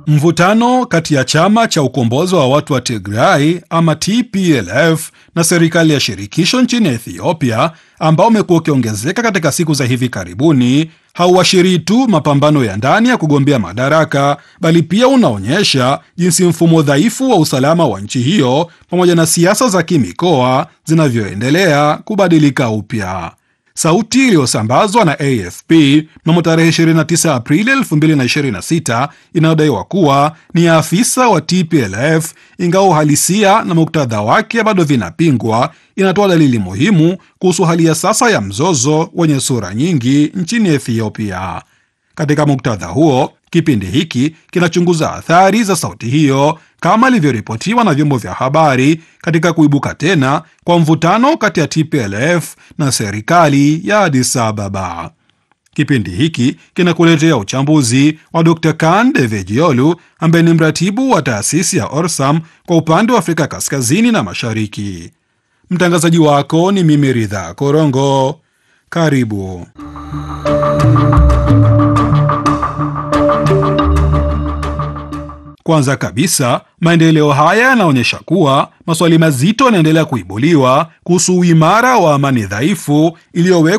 Mvutano kati ya chama cha ukombozi wa watu wa Tigray ama TPLF na serikali ya shirikisho nchini Ethiopia ambao umekuwa ukiongezeka katika siku za hivi karibuni hauashirii tu mapambano ya ndani ya kugombea madaraka, bali pia unaonyesha jinsi mfumo dhaifu wa usalama wa nchi hiyo pamoja na siasa za kimikoa zinavyoendelea kubadilika upya. Sauti iliyosambazwa na AFP mnamo tarehe 29 Aprili 2026 inayodaiwa kuwa ni afisa wa TPLF, ingawa uhalisia na muktadha wake bado vinapingwa, inatoa dalili muhimu kuhusu hali ya sasa ya mzozo wenye sura nyingi nchini Ethiopia. Katika muktadha huo, kipindi hiki kinachunguza athari za sauti hiyo kama ilivyoripotiwa na vyombo vya habari katika kuibuka tena kwa mvutano kati ya TPLF na serikali ya Addis Ababa. Kipindi hiki kinakuletea uchambuzi wa Dr. Kan Devejiolu ambaye ni mratibu wa taasisi ya Orsam kwa upande wa Afrika Kaskazini na Mashariki. Mtangazaji wako ni mimi Ridha Korongo. Karibu. Kwanza kabisa, maendeleo haya yanaonyesha kuwa maswali mazito yanaendelea kuibuliwa kuhusu uimara wa amani dhaifu iliyowekwa